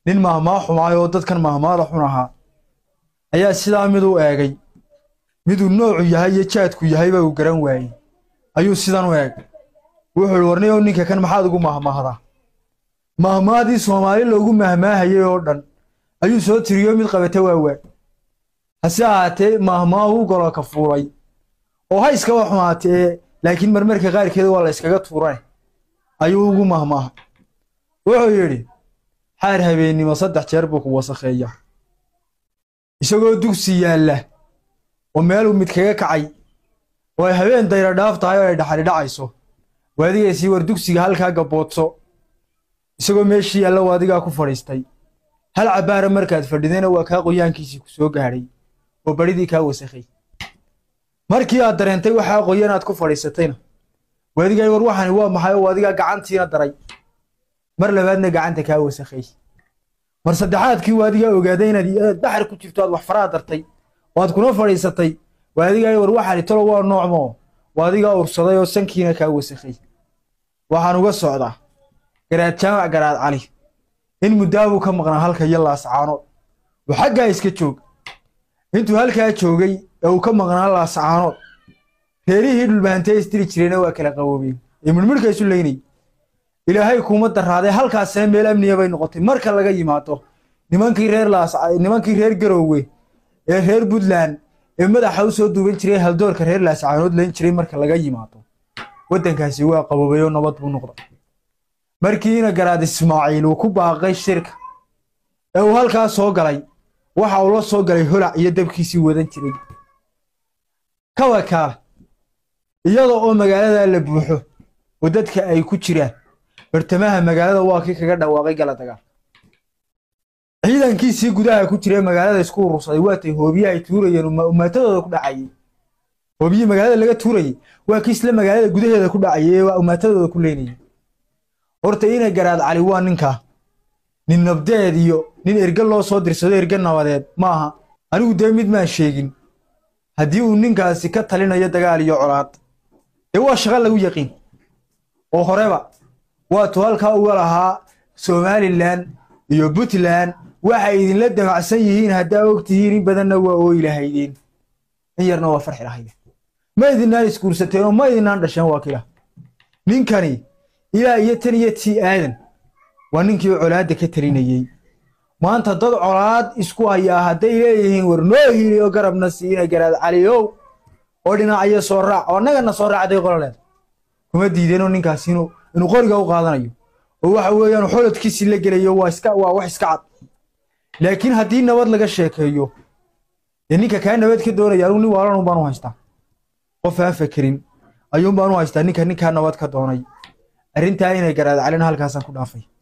nin mahmaa xumaay oo dadkan mahmaada xun ahaa ayaa sidaa mid u eegay miduu noocu yahay iyo jaadku yahayba uu garan waayey ayuu sidan u eegay wuxuu ihi warniyow ninka kan maxaad ugu mahmaahdaa mahmaadii soomaali loogu mahmaahayay oo dhan ayuu soo tiriyo mid qabata waa waay hase ahaatee mahmaahu golo ka fuulay oo ha iskaba xumaatee laakiin marmarka qaarkeeda waa la iskaga tuurane ayuu ugu mahmaaha wuxuu yidhi xaar habeennimo saddex jeer buu ku wasakheeya isagoo dugsi yaalla oo meeluu mid kaga kacay oo ay habeen dayra dhaaf tahay oo ay dhaxali dhacayso waadigaysii war dugsiga halkaa gabboodso isagoo meeshii yaalla waadigaa ku fadhiistay hal cabbaara markaad fadhidayna waa kaa qoyaankiisii ku soo gaadhay oo badhidii kaa wasakhay markii aad dareentay waxaa qoyan aad ku fadhiisatayna waadigaa war waxani waa maxay oo adigaa gacantiina daray mar labaadna gacanta kaa wasakhay mar saddexaadkii waadigaa ogaaday inaad inaad baxar ku jirto aad wax faraha dartay oo aad kuna fadhiisatay waadigaa war waxani talo waa noocmo waadigaa ursaday oo sankiina kaa wasakhay waxaan uga socdaa garaad jaamac garaad cali in muddaabuu ka maqnaa halka iyo laascaanood oo xaggaa iska joog intuu halkaa joogay ee uu ka maqnaa laascaanood reerihii dhulbahantee isdiri jireenna waa kala qaboobeen ee midhmidhka isu leynay ilaahay kuuma daraaday halkaasina meel amniya bay noqotay marka laga yimaado nimankii reer laas nimankii reer garoowe ee reer puntland ee madaxa u soo duuban jiray haldoorka reer laascaanood layn jiray marka laga yimaado waddankaasi waa qaboobay oo nabad buu noqday markiina garaad ismaaciil uu ku baaqay shirka ee uu halkaa soo galay waxa uu la soo galay holac iyo dabkiisii wadan jiray kawa kaala iyada oo magaaladaa la buuxo oo dadka ay ku jiraan bartamaha magaalada waa kii kaga dhawaaqay gala dagaal ciidankiisii gudaha ku jira magaalada isku urursaday waatay hoobiye ay tuurayeen umaatadooda ku dhacayay hoobiyii magaalada laga tuurayay waa kii isla magaalada gudaheeda ku dhacayay ee umaatadooda ku leynayay horta ina garaad cali waa ninkaa nin nabdeed iyo nin erge loo soo dirsado erge nabadeed maaha anigu dee mid maan sheegin haddii uu ninkaasi ka talinayo dagaal iyo colaad dee waa shaqo lagu yaqiin oo horeba waatuu halkaa uga lahaa somalilan iyo puntland waxay idinla damacsan yihiin haddaa og tihiin in badanna waa ooyi lahaydeen in yarna waa farxi lahaydeen ma idinaan isguursateen oo ma idinaan dhasheen waa kila ninkani ilaa iyo tan iyo tii aadan waa ninkii colaadda ka talinayey maanta dad colaad isku hayaa hadday leeyihiin war noo hiili oo garabna siina garaad caliyow oo dhinacyo soo raac oo annagana soo raacday qololeed kuma diideenoo ninkaasi inuu inuu qoriga u qaadanayo oo waxa weeyaan xolodkiisii la gelayo waa iska waa wax iska cad laakiin haddii nabad laga sheekeeyo dee ninka kaa nabad ka doonaya anugu nin waalan un baan u haystaa qof aan fakerin ayuun baan u haystaa ninka ninkaa nabad ka doonay arrintaa inay garaad calina halkaasaan ku dhaafay